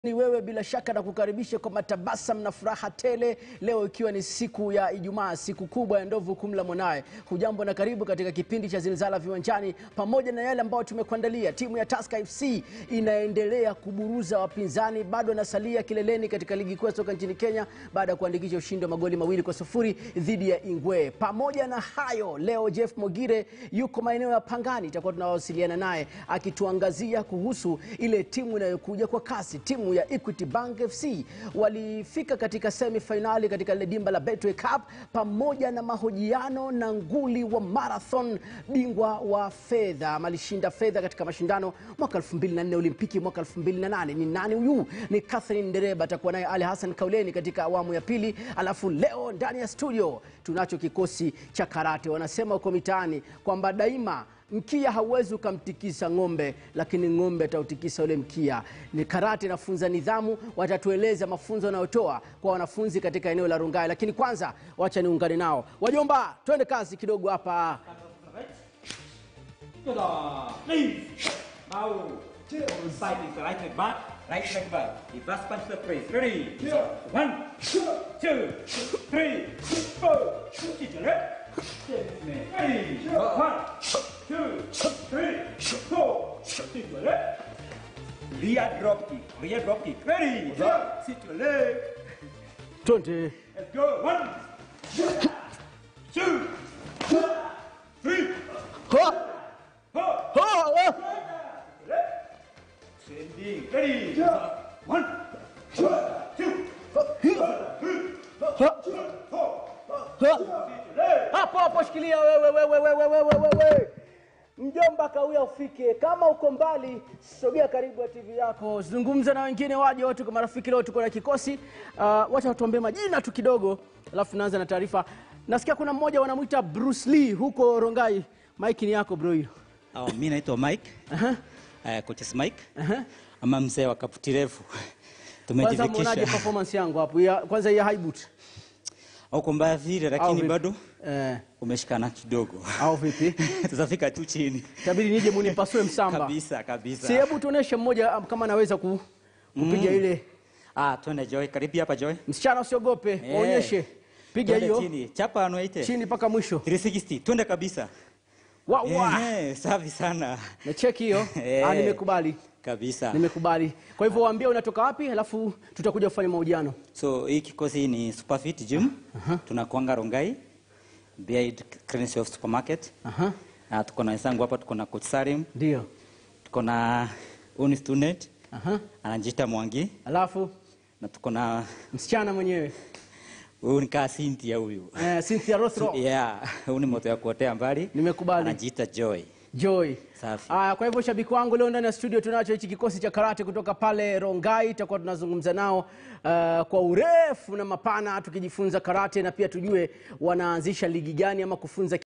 Ni wewe bila shaka na kukaribisha kwa matabasam na furaha tele, leo ikiwa ni siku ya Ijumaa, siku kubwa ya ndovu kumla mwanaye. Hujambo na karibu katika kipindi cha Zilzala Viwanjani, pamoja na yale ambayo tumekuandalia. Timu ya Tusker FC inaendelea kuburuza wapinzani, bado anasalia kileleni katika ligi kuu ya soka nchini Kenya baada ya kuandikisha ushindi wa magoli mawili kwa sufuri dhidi ya Ingwe. Pamoja na hayo, leo Jeff Mogire yuko maeneo ya Pangani, itakuwa tunawasiliana naye akituangazia kuhusu ile timu inayokuja kwa kasi, timu ya Equity Bank FC walifika katika semi finali katika lile dimba la Betway Cup, pamoja na mahojiano na nguli wa marathon, bingwa wa fedha, alishinda fedha katika mashindano mwaka 2004 Olimpiki mwaka 2008. Ni nani huyu? Ni Catherine Ndereba. Atakuwa naye Ali Hassan Kauleni katika awamu ya pili. Alafu leo ndani ya studio tunacho kikosi cha karate. Wanasema huko mitaani kwamba daima mkia hauwezi ukamtikisa ng'ombe, lakini ng'ombe atautikisa ule mkia. Ni karate inafunza nidhamu, watatueleza mafunzo wanayotoa kwa wanafunzi katika eneo la Rungai. Lakini kwanza, wacha niungane nao. Wajomba, twende kazi kidogo hapa. Together, please. Bow. Side is the right leg back, right leg back. Reverse punch the face. Ready? One, two, three, four. Kick your leg. Ready? One, two, three, four. Kick your leg. Rear drop kick. Rear drop kick. Ready? Sit your leg. Twende. Let's go. One, two, three, Ha! four. Ha! Ha! Sending. Ready? One, two, Hapo hapo shikilia wewe wewe wewe wewe wewe. Mjomba kawia ufike. Kama uko mbali, sogea karibu ya TV yako. Zungumza na wengine waje wote kwa marafiki leo tuko na kikosi. Uh, wacha tuambie majina tu kidogo, alafu tunaanza na taarifa. Nasikia kuna mmoja wanamwita Bruce Lee huko Rongai. Mike ni yako bro hiyo. Oh, mi naitwa Mike. Aha. Uh, coaches Mike. Aha. Ama mzee wa kaputi refu. Kwanza muonaje Tumejifikisha. performance yangu hapo? Ya, kwanza ya high boot. Huko mbaya vile Au lakini vipi? bado Eh, umeshikana kidogo. au vipi? Tutafika tu chini. Itabidi nije munipasue msamba. Kabisa kabisa. Si hebu tuoneshe mmoja um, kama anaweza ku, kupiga ile. Ah, twende Joy. Karibu hapa Joy. Msichana usiogope, Eh. waonyeshe. Piga Twende hiyo chini. Chapa anuaite. chini mpaka mwisho. 360. Twende kabisa. Wa, wa. Eh, safi sana. Na cheki hiyo. Eh. Ah, nimekubali. Kabisa. Nimekubali. Kwa hivyo waambie unatoka wapi, alafu tutakuja kufanya mahojiano. So hii kikosi ni Superfit Gym. Tunakuanga Rongai. Behind Crenshaw Supermarket. Aha. Ah, tuko na wenzangu hapa tuko na coach Sarim. Ndio. tuko na uni student Aha. anajiita Mwangi Alafu na tuko na msichana mwenyewe. huyu ni kaa Cynthia huyu Eh, Cynthia Rothro. yeah, huyu ni moto ya kuotea mbali Nimekubali. anajiita Joy. Joy. Safi. Aya, kwa hivyo shabiki wangu, leo ndani ya studio tunacho hichi kikosi cha karate kutoka pale Rongai. Itakuwa tunazungumza nao uh, kwa urefu na mapana, tukijifunza karate na pia tujue wanaanzisha ligi gani ama kufunza